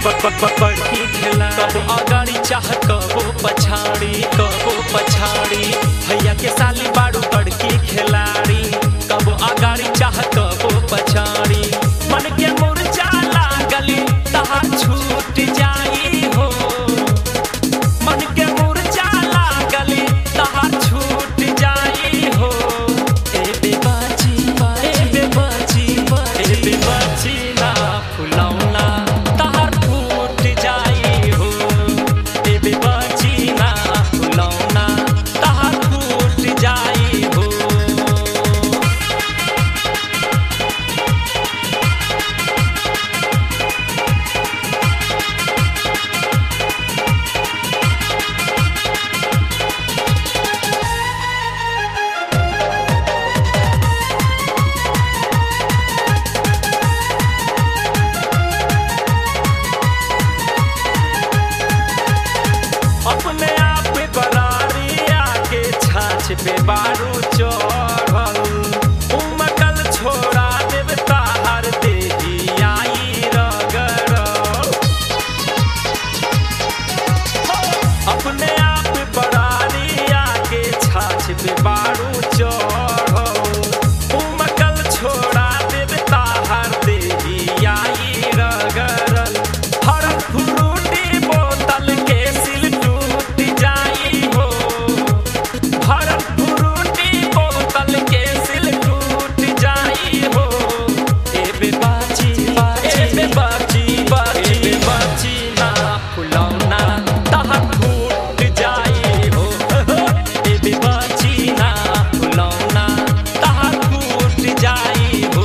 बड़की खेला कबो अगाड़ी चाह कबो पछाड़ी कबो पछाड़ी भैया के साली बाड़ू बड़की खिलाड़ी कबो अगाड़ी चाह कबो पछाड़ी मन के मुरझा लागली तहार छूट जाई हो मन के मुरझा लागली तहार छूट जाई हो ए बेबाची ए बेबाची ए बेबाची ना फुलौना तहार फूट जाई हो ए बेबाची ना फुलौना तहार फूट जाई हो अपने आप बरारी आके छाछ पे बारू चढ़ल उमकल छोड़ा देव ताहर देही आई रगड़ अपने आप बरारी आके छाछ पे बारू चढ़ल उमकल छोड़ा देव ताहर देही आई रगड़ल हर फ्रूटी बोतल के सिल टूट जाई हो हर फ्रूटी बोतल के सिल टूट जाई हो ए बेबाची ए बेबाची बाची ए बेबाची ना फुलौना तहर फूट जाई हो ए बेबाची ना फुलौना तहर फूट जाई हो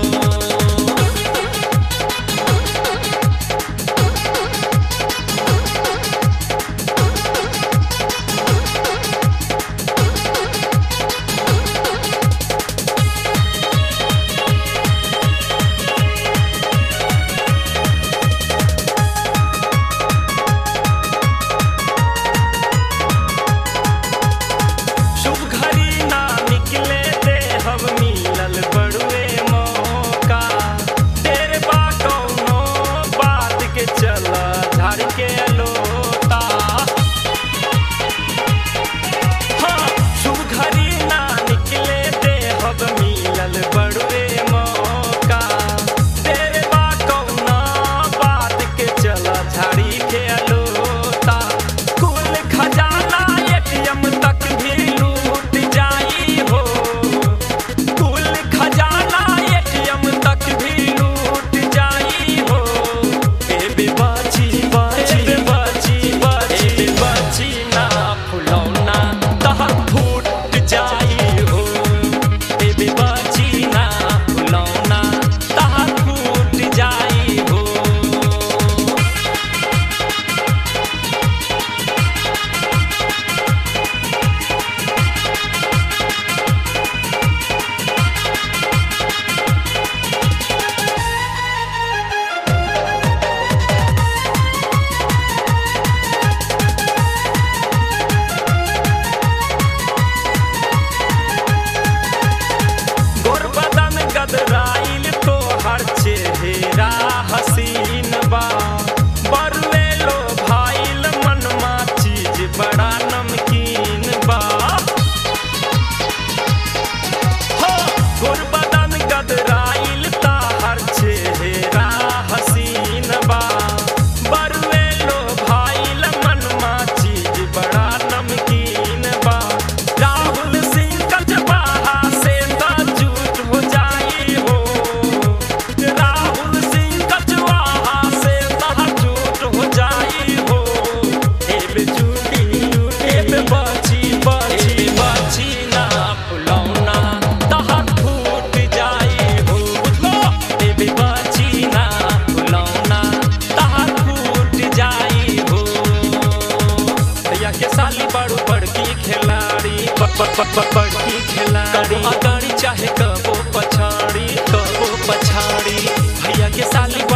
शुभ घड़ी ना निकले दे हम मिलल बड़ुए मौका तेरे बा कौनो बात के चल धर के लोता हाँ, शुभ घड़ी ना निकले दे हम मिलल बड़ुए मौका तेरे बा कौनो बात के चल झाड़ी के लोता कुल खजाना एटीएम तक भी लूट जाई हो कुल खजाना एटीएम तक भी लूट जाई हो ए बेबाची बाची बाची बाची बाची ना फुलौना तहर फूट जाई हो ए बेबाची ना फुलौना तहर फूट जाई हो गोर बदन गदराइल तो हर चेहरा हसीन बा बरुए लो भाइल मनमा चीज बड़ा नमकीन बा हो गोर बदन गदराइल ता हर चेहरा हसीन बा बरुए लो भाइल मनमा चीज बड़ा नमकीन बा राहुल सिंह कचबाहा से तो झूठ हो जाई हो राहुल सिंह कचवाहा से तो झूठ हो जाई हो ए बेचूटी ए बे बाची बाची बाची ना फुलौना तहर फूट जाई हो बुझलो ए बे बाची ना फुलौना तहर फूट जाई हो भैया के साली बड़ू बड़की खिलाड़ी ब- ब- ब- ब- बड़की खिलाड़ी कबो अगाड़ी चाहे कबो पछाड़ी कबो पछाड़ी भैया के साली